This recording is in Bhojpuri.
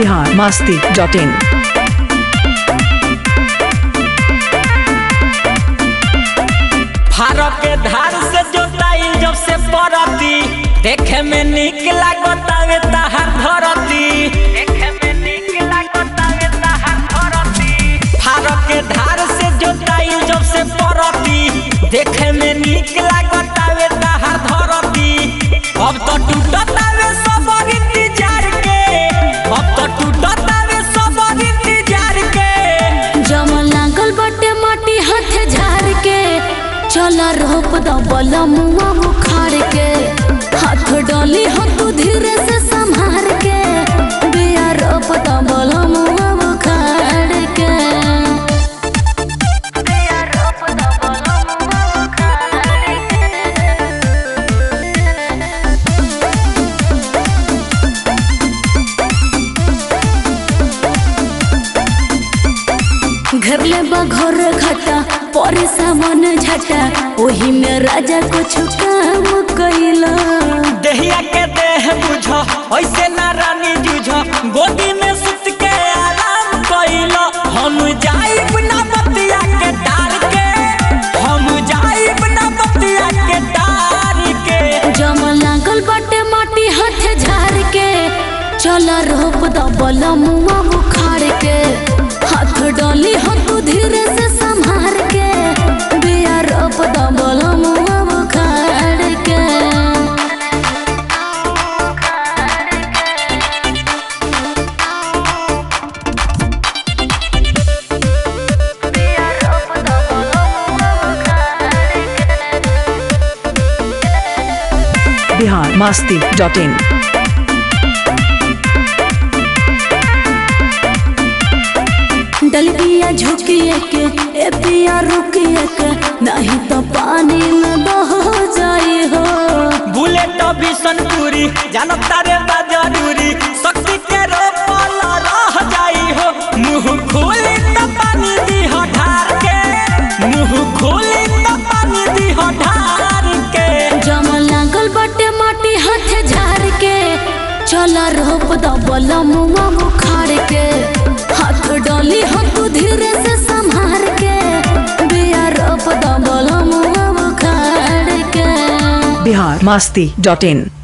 बिहार मस्ती डॉट इन फारक के धार से जोताई जब से परती देखे में निक लागतावे ताहार धरती देखे में निक लागतावे ताहार धरती फारक के धार से जोताई जब से परती देखे में निक लागतावे ताहार धरती अब तो टूटतावे सब इंतजार के अब तो टूटतावे सब इंतजार के जमल लागल बटे माटी हाथ झाड़ के चला रोप दबल मुआ बुखार के हाथ डाली हो तू धीरे से संभार के बिया रोप दबल मुआ बुखार के बिया रोप दबल मुआ बुखार घर ले बघर घटा परे सामान झटा ओही में राजा कुछ काम कैला देहिया के देह बुझ ऐसे ना रानी जुझ गोदी में सुत के आराम कैल हम जाइब ना बतिया के डार के हम जाइब ना बतिया के डार के जम लागल बटे माटी हाथ झाड़ के चला रोप दबल मुआ बुखार के हाथ डाली हो तू धीरे से संभार के बिया रोप दबल मुआ बुखार के बिहार मस्ती डॉट इन डलबिया झुकिए के ए पिया रुकिए के नहीं तो पानी में बह जाई हो बुलेट बिशनपुरी जानब तारे बा जरूरी शक्ति के रोपल रह जाई हो मुंह खोली त पानी दी हो ढार के मुंह खोली त पानी दी हो ढार के जम लागल बटे माटी हाथ झाड़ के चला रोप दबल मुआ बुखार के हाथ डाली हो तू धीरे से संभार के बिया रोप दबल मुआ बुखार के बिहार मस्ती डॉट इन